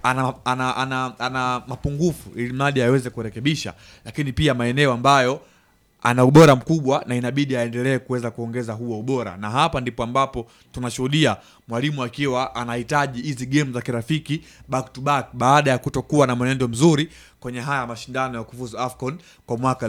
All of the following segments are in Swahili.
ana, ana, ana, ana mapungufu ili mradi aweze kurekebisha, lakini pia maeneo ambayo ana ubora mkubwa na inabidi aendelee kuweza kuongeza huo ubora, na hapa ndipo ambapo tunashuhudia mwalimu akiwa anahitaji hizi game za kirafiki back to back baada ya kutokuwa na mwenendo mzuri kwenye haya mashindano ya kufuzu AFCON kwa mwaka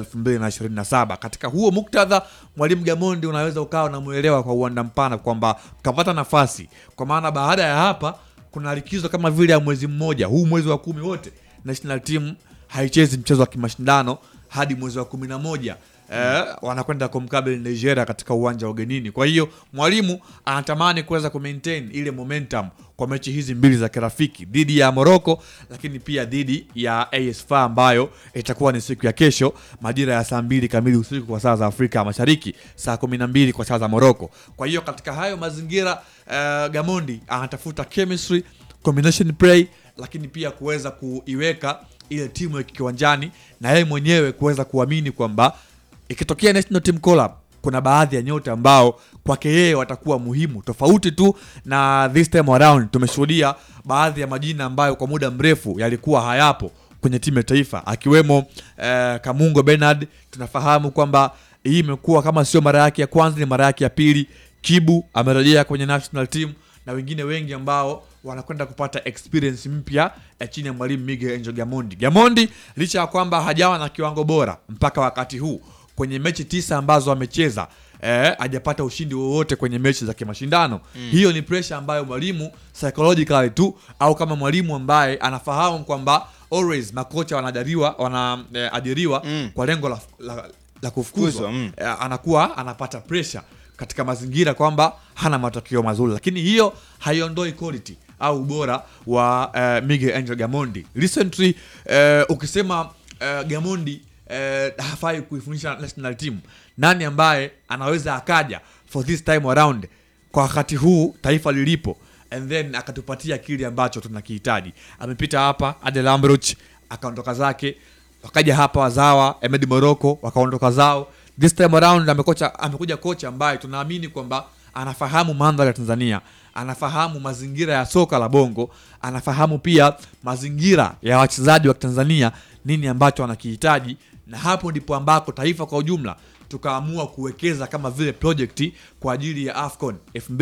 2027. Katika huo muktadha, mwalimu Gamondi unaweza ukawa unamuelewa kwa uwanda mpana kwamba kapata nafasi, kwa maana baada ya hapa kuna likizo kama vile ya mwezi mmoja, huu mwezi wa kumi wote national team haichezi mchezo wa kimashindano hadi mwezi wa kumi na moja eh, wanakwenda kumkabili Nigeria katika uwanja wa ugenini. Kwa hiyo mwalimu anatamani kuweza kumaintain ile momentum kwa mechi hizi mbili za kirafiki dhidi ya Morocco, lakini pia dhidi ya AS FAR ambayo itakuwa ni siku ya kesho majira ya saa mbili kamili usiku kwa saa za Afrika Mashariki, saa kumi na mbili kwa saa za Morocco. Kwa hiyo katika hayo mazingira eh, Gamondi anatafuta chemistry, combination play, lakini pia kuweza kuiweka ile timu ya kiwanjani na yeye mwenyewe kuweza kuamini kwamba ikitokea national team collab kuna baadhi ya nyota ambao kwake yeye watakuwa muhimu tofauti tu na this time around tumeshuhudia baadhi ya majina ambayo kwa muda mrefu yalikuwa hayapo kwenye timu ya taifa akiwemo eh, Kamungo Bernard tunafahamu kwamba hii imekuwa kama sio mara yake ya kwanza ni mara yake ya pili Kibu amerejea kwenye national team na wengine wengi ambao wanakwenda kupata experience mpya eh, chini ya mwalimu Miguel Angel Gamondi. Gamondi licha ya kwamba hajawa na kiwango bora mpaka wakati huu kwenye mechi tisa ambazo amecheza eh, hajapata ushindi wowote kwenye mechi za kimashindano mm. Hiyo ni pressure ambayo mwalimu psychologically tu au kama mwalimu ambaye anafahamu kwamba always makocha wanajariwa wanaajiriwa Mm. kwa lengo la, la, la kufukuzwa Kufukuzwa, mm. eh, anakuwa anapata pressure katika mazingira kwamba hana matokeo mazuri, lakini hiyo haiondoi quality au ubora wa eh, Miguel Angel Gamondi. Recently eh, ukisema eh, Gamondi eh, hafai kuifundisha national team, nani ambaye anaweza akaja for this time around kwa wakati huu taifa lilipo and then akatupatia kile ambacho tunakihitaji. Amepita hapa Adel Amrouche akaondoka zake, wakaja hapa wazawa Emed Morocco wakaondoka zao. This time around amekocha, amekuja kocha ambaye tunaamini kwamba anafahamu mandhari ya Tanzania, anafahamu mazingira ya soka la Bongo, anafahamu pia mazingira ya wachezaji wa Tanzania, nini ambacho wanakihitaji, na hapo ndipo ambako taifa kwa ujumla tukaamua kuwekeza kama vile projekti kwa ajili ya AFCON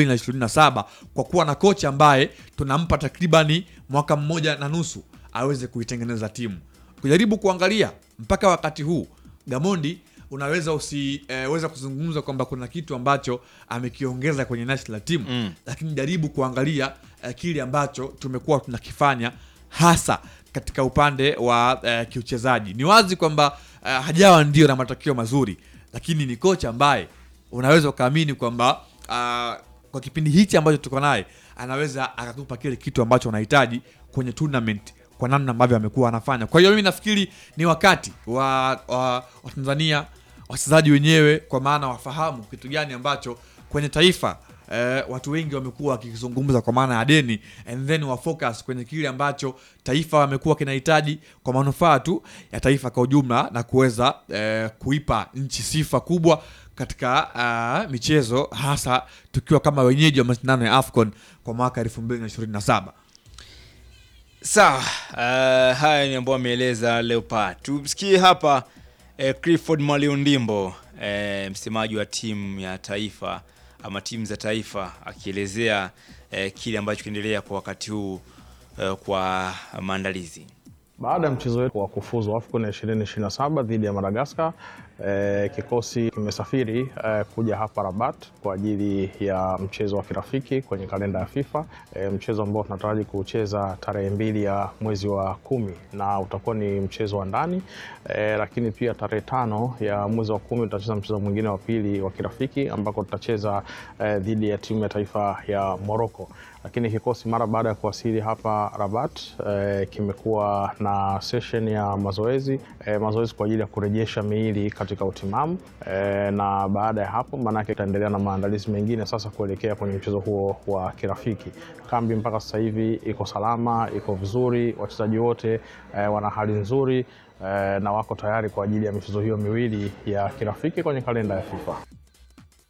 2027 kwa kuwa na kocha ambaye tunampa takribani mwaka mmoja na nusu aweze kuitengeneza timu. Kujaribu kuangalia mpaka wakati huu Gamondi unaweza usiweza kuzungumza kwamba kuna kitu ambacho amekiongeza kwenye national team Mm. lakini jaribu kuangalia eh, kile ambacho tumekuwa tunakifanya hasa katika upande wa eh, kiuchezaji. Ni wazi kwamba eh, hajawa ndio na matokeo mazuri, lakini ni kocha ambaye unaweza ukaamini kwamba ah, kwa kipindi hichi ambacho tuko naye anaweza akakupa kile kitu ambacho unahitaji kwenye tournament kwa namna ambavyo amekuwa anafanya. Kwa hiyo mimi nafikiri ni wakati wa, wa, wa Tanzania wachezaji wenyewe, kwa maana wafahamu kitu gani ambacho kwenye taifa eh, watu wengi wamekuwa wakizungumza kwa maana ya deni, and then wa focus kwenye kile ambacho taifa wamekuwa kinahitaji kwa manufaa tu ya taifa kwa ujumla na kuweza eh, kuipa nchi sifa kubwa katika ah, michezo hasa tukiwa kama wenyeji wa mashindano ya AFCON kwa mwaka 2027. Sawa, uh, haya ni ambayo ameeleza Leopard. Tumsikie hapa eh, Clifford Maliundimbo eh, msemaji wa timu ya taifa ama timu za taifa akielezea eh, kile ambacho kinaendelea kwa wakati huu eh, kwa maandalizi. Baada ya mchezo wetu wa kufuzu AFCON 2027 dhidi ya Madagascar, eh, kikosi kimesafiri eh, kuja hapa Rabat kwa ajili ya mchezo wa kirafiki kwenye kalenda ya FIFA, eh, mchezo ambao tunataraji kucheza tarehe mbili ya mwezi wa kumi na utakuwa ni mchezo wa ndani eh, lakini pia tarehe tano ya mwezi wa kumi tutacheza mchezo mwingine wa pili wa kirafiki ambako tutacheza eh, dhidi ya timu ya taifa ya Morocco lakini kikosi mara baada ya kuwasili hapa Rabat eh, kimekuwa na session ya mazoezi eh, mazoezi kwa ajili ya kurejesha miili katika utimamu eh, na baada ya hapo maanake itaendelea na maandalizi mengine sasa kuelekea kwenye mchezo huo wa kirafiki. Kambi mpaka sasa hivi iko salama, iko vizuri, wachezaji wote eh, wana hali nzuri eh, na wako tayari kwa ajili ya michezo hiyo miwili ya kirafiki kwenye kalenda ya FIFA.